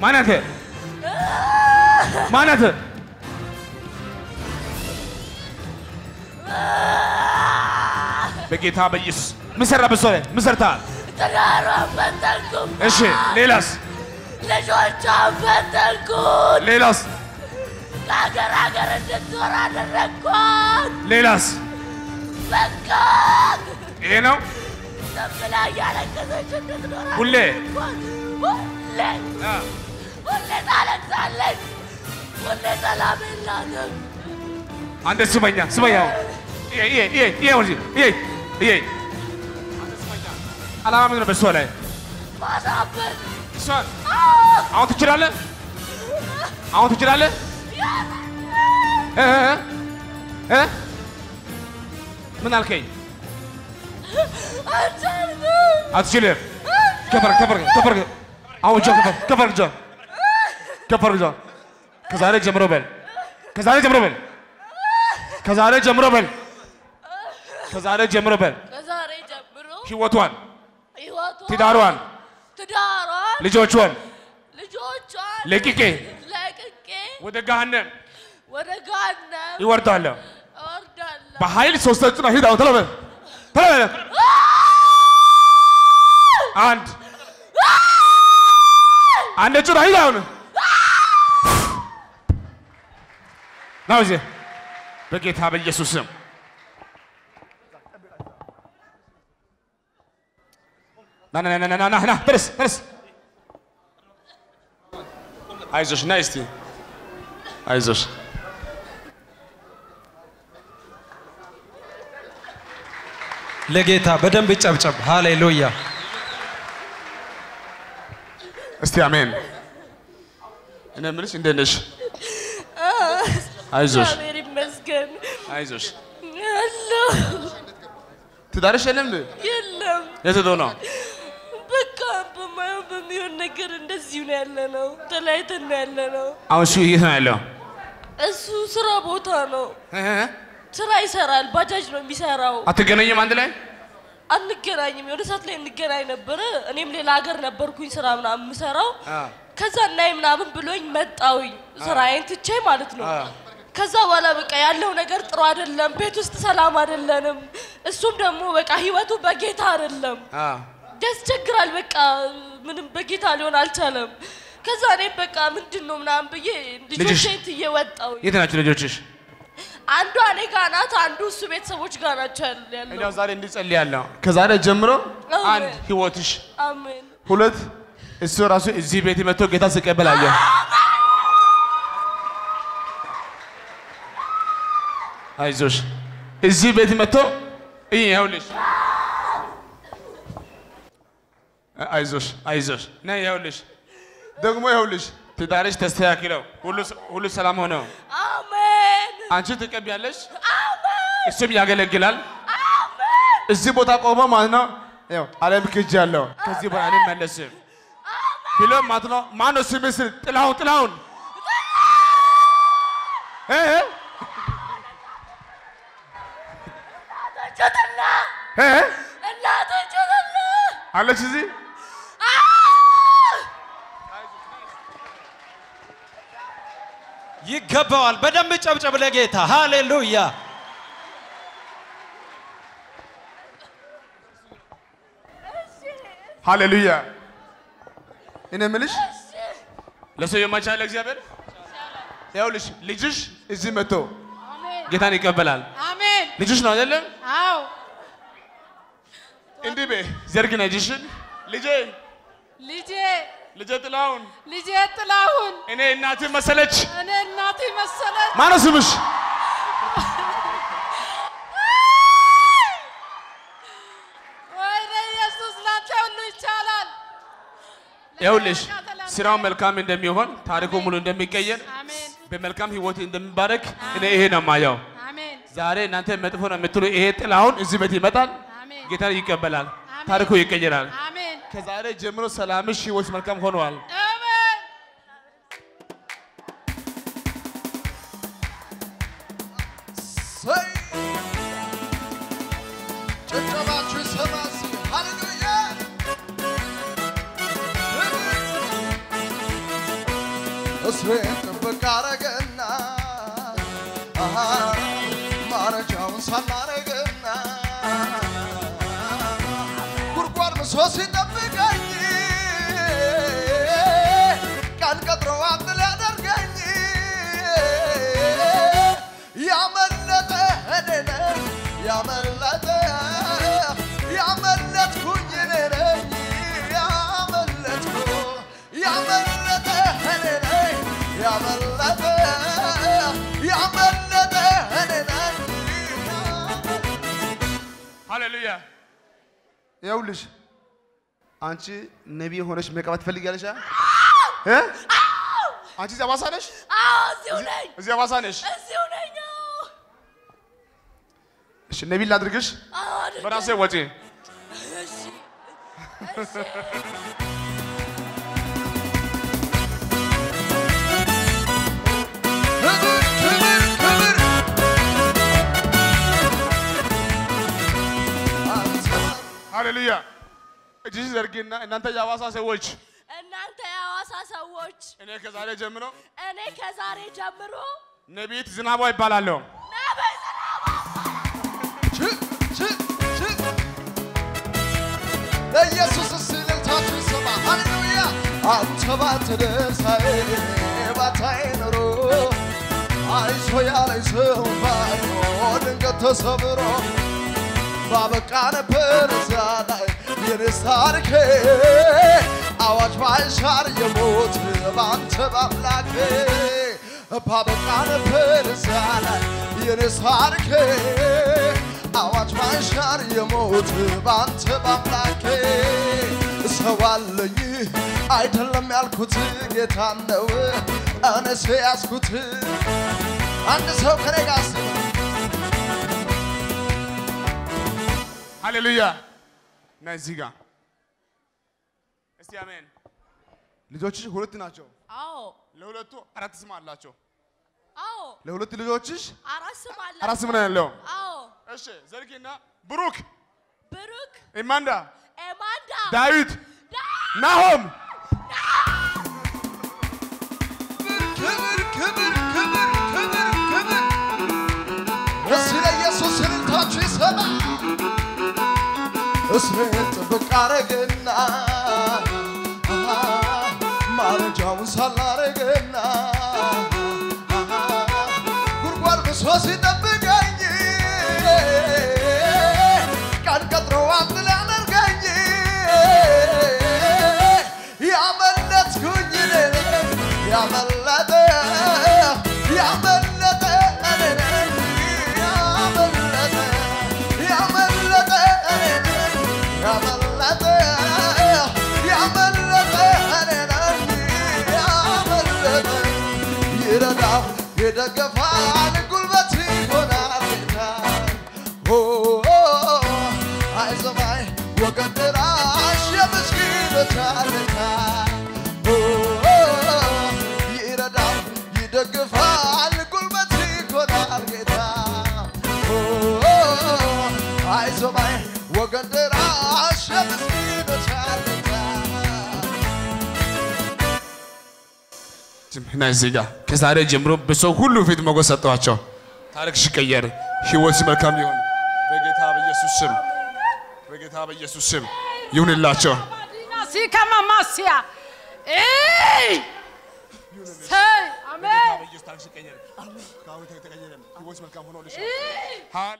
ማናተ ማናተ በጌታ በኢየሱስ ምን ሰራ? በሷ ላይ ምን ሰርተሃል? ትዳሯን ፈተንኩ። እሺ ሌላስ? ልጆቿን ፈተንኩት። ሌላስ? ከሀገር ሀገር እንድትዞር አደረግኳት። ሌላስ? በቃ ይሄ ነው ዝም ብላ እያለቀሰች እንድትኖር ሁሌ? አደረግኳት። ሁሌ አ፣ ሁሌ ታለቅሳለች። ሁሌ ሰላም የላትም። አንተ ስመኛ ስመኛ ይሄ ይሄ ይሄ ይሄ ወዲህ ይሄ ይሄ አንተ ስመኛ አላማ ምንድን ነው? በሷ ላይ ማሳበድ እሷን አሁን ትችላለህ? አሁን ትችላለህ? እ እ እ ምን አልከኝ? አልቻልኩም። አትችልም። ከፈር ከፈር ከፈር አሁን እጇን ከፈር ከፈር እጇን ከፈር እጇን ከዛሬ ጀምሮ በል ከዛሬ ጀምሮ በል ከዛሬ ጀምሮ በል ከዛሬ ጀምሮ በል ከዛሬ ጀምሮ ህይወቷን፣ ህይወቷን፣ ትዳሯን፣ ትዳሯን፣ ልጆቿን ልጆቿን ለቅቄ ለቅቄ ወደ ገሃነም ወደ ገሃነም ይወርዳለሁ። እወርዳለሁ። በኃይል ሶስት ጭና ሂድ አሁን ተለበል ተለበል አንድ አንድ ጭና ሂድ አሁን ና እዚህ በጌታ በኢየሱስ ስም ና ና ና ና ና ና ተነስ ተነስ አይዞሽ ና እስቲ አይዞሽ ለጌታ በደንብ ጨብጨብ። ሃሌሉያ። እስቲ አሜን። እኔ የምልሽ እንዴት ነሽ? አይዞሽ እግዚአብሔር ይመስገን። አይዞሽ። ያለው ትዳርሽ የለም እንዴ? የለም የት ሄዶ ነው? በቃ በማየው በሚሆን ነገር እንደዚሁ ነው ያለ ነው። ተለያይተን ነው ያለ ነው። አሁን እሱ የት ነው ያለው? እሱ ስራ ቦታ ነው፣ እ እ ስራ ይሰራል። ባጃጅ ነው የሚሰራው። አትገናኝም አንድ ላይ? አንገናኝም። የሆነ ሰዓት ላይ እንገናኝ ነበረ። እኔም ሌላ ሀገር ነበርኩኝ ስራ ምናምን የምሰራው። አ ከዛ እናይ ምናምን ብሎኝ መጣውኝ ስራዬን ትቼ ማለት ነው። አ ከዛ በኋላ በቃ ያለው ነገር ጥሩ አይደለም። ቤት ውስጥ ሰላም አይደለንም። እሱም ደግሞ በቃ ህይወቱ በጌታ አይደለም። አ ያስቸግራል። በቃ ምንም በጌታ ሊሆን አልቻለም። ከዛ እኔም በቃ ምንድን ነው ምናምን ብዬ ልጅሽ? ልጆቼን ትዬ ወጣሁኝ። የት ናቸው ልጆችሽ? አንዷ እኔ ጋ ናት፣ አንዱ እሱ ቤተሰቦች ጋር ናቸው ያለ- እንዲያው ያለው። ዛሬ እንዲጸልያለሁ። ከዛሬ ጀምሮ አሜን። አንድ ህይወትሽ፣ አሜን ሁለት እሱ ራሱ እዚህ ቤት መጥቶ ጌታ ሲቀበል አየሁ። አይዞሽ እዚህ ቤት መጥቶ እይ ይኸውልሽ፣ አይዞሽ አይዞሽ ነይ ይኸውልሽ፣ ደግሞ ይኸውልሽ ትዳርሽ ተስተካክለው ሁሉ ሁሉ ሰላም ሆነው አሜን አንቺ ትቀቢያለሽ፣ አሜን እሱም ያገለግላል። አሜን እዚህ ቦታ ቆሞ ማለት ነው ያው ዓለም ክጅ ያለው ከዚህ በኋላ አልመለስም ብሎ ማለት ነው። ማነው ስምህ? ስል ጥላሁን ጥላሁን እ እ ጩትና እ እ እናቴ ጩትና አለች እዚህ ይገባዋል። በደንብ ጨብጨብ ለጌታ ሃሌሉያ። ሃሌሉያ። እኔ የምልሽ ለሰው የማይቻል እግዚአብሔር ይኸውልሽ ልጅሽ እዚህ መጥቶ ጌታን ይቀበላል። አሜን። ልጅሽ ነው አይደለም? አዎ እንዲህ በይ ዘርግና እጅሽን ልጄ ልጄ ልጄ ጥላሁን ልጄ ጥላሁን እኔ እናትህ መሰለች። እኔ እናቴ መሰለች። ማነው ስምሽ? ወይኔ ኢየሱስ ላንተ ሁሉ ይቻላል። ይኸውልሽ ለመረቃ ስራው መልካም እንደሚሆን ታሪኩ ሙሉ እንደሚቀየር አሜን በመልካም ህይወት እንደሚባረክ እኔ ይሄ ነው የማየው። አሜን ዛሬ እናንተ መጥፎ ነው የምትሉ ይሄ ጥላሁን እዚህ ቤት ይመጣል፣ አሜን ጌታን ይቀበላል፣ አሜን። ታሪኩ ይቀየራል። አሜን ከዛሬ ጀምሮ ሰላምሽ፣ ህይወት መልካም ሆነዋል። አሜን። ሰይ ጭብጨባችሁ ይሰማ እስኪ። ሃሌሉያ እስሬን ጥብቅ አረገና አሃ ማረጃውን ሳላረገና ጉድጓድ ምሶ ሲጠብቀኝ ቀን ቀጥሮ አንድ ሊያደርገኝ ያመለጠ እኔ ነኝ ያመለጠ ያመለጥኩኝ እኔ ነኝ ያመለጥኩ ያመለጠ እኔ ነኝ ያመለጠ ያመለጠ እኔ ነኝ ሃሌሉያ። ይኸውልሽ አንቺ ነቢይ ሆነሽ መቀባት ትፈልጊያለሽ? አ? እ? አንቺ እዚህ አዋሳ ነሽ? አዎ እዚሁ ነኝ፣ እዚህ አዋሳ ነሽ? እዚሁ ነኝ። አዎ። እሺ ነቢይ ላድርግሽ አዎ አድርገኝ። በራሴ ወጪ። እሺ፣ እሺ። ክብር ክብር ክብር አንተ ሃሌሉያ። እጅሽ ዘርጊና እናንተ የአዋሳ ሰዎች እናንተ የሐዋሳ ሰዎች እኔ ከዛሬ ጀምሮ እኔ ከዛሬ ጀምሮ ነቢይት ዝናቧ ይባላለሁ። ነብይ ዝናቡ ች ች ች ለኢየሱስ እልልታችሁ ይሰማ። ሃሌሉያ አንተ ባትደርሳዬ ባታይ ኖሮ አይዞ ያለኝ ሰው ባይኖር ድንገት ተሰብሮ ባበቃ ነበር እዚያ ላይ የኔስ ታሪኬ አዋጅ ባይሻር የሞት ባንተ ባምላኬ ባበቃ ነበር እዚያ ላይ የኔስ ታሪኬ አዋጅ ባይሻር የሞት ባንተ ባምላኬ ሰው አለኝ አይደለም ያልኩት ጌታ ነው እኔስ ያዝኩት አንድ ሰው ከኔ ጋር አስበው ሃሌሉያ። እና እዚህ ጋር እስቲ አሜን። ልጆችሽ ሁለት ናቸው። አዎ ለሁለቱ አራት ስም አላቸው። አዎ ለሁለት ልጆችሽ አራት ስም አለ አራት ስም ነው ያለው። አዎ እሺ ዘርጊና ብሩክ፣ ብሩክ ኢማንዳ፣ ኤማንዳ ዳዊት፣ ዳ- ናሆም ክብር ክብር ክብር ክብር ክብር እስቲ ለኢየሱስ እልልታችሁ ይሰማ። እስሬን ጥብቅ አረገና ማረጃውን ሳላረገና ጉድጓድ ብሶ ሲጠብቀኝ ቀን ቀጥሮ አንድ ሊያደርገኝ ያመለጥኩኝ እኔ ነኝ ያመለጠ ያመለጠ እኔ ነኝ ያመለጠ ያመለጠ እኔ ነኝ ያመለጠ ያመለጠ እኔ ነኝ ያመለጠ ይረዳል ይደገፋል ጉልበት ይሆናል ጌታ ኦ አይዞህ ወገን ደራሽ የምስኪኖች አለታ ኦ ይረዳል ይደግፋል ጉልበት ይሆናል ጌታ ኦ አይዞህ ወገን ደራሽ የምስኪኖች አለታ እና እዚህ ጋር ከዛሬ ጀምሮ በሰው ሁሉ ፊት ሞገስ ሰጠዋቸው። ታሪክሽ ይቀየር፣ ህይወትሽ መልካም ይሆን በጌታ በኢየሱስ ስም፣ በጌታ በኢየሱስ ስም ይሁንላቸው። ሲከማ ማስያ እይ ሰይ አሜን በኢየሱስ ታሪክሽ ይቀየር። ከአሁን ተቀየረ፣ ህይወትሽ መልካም ሆኖልሻል። እይ ሃሌ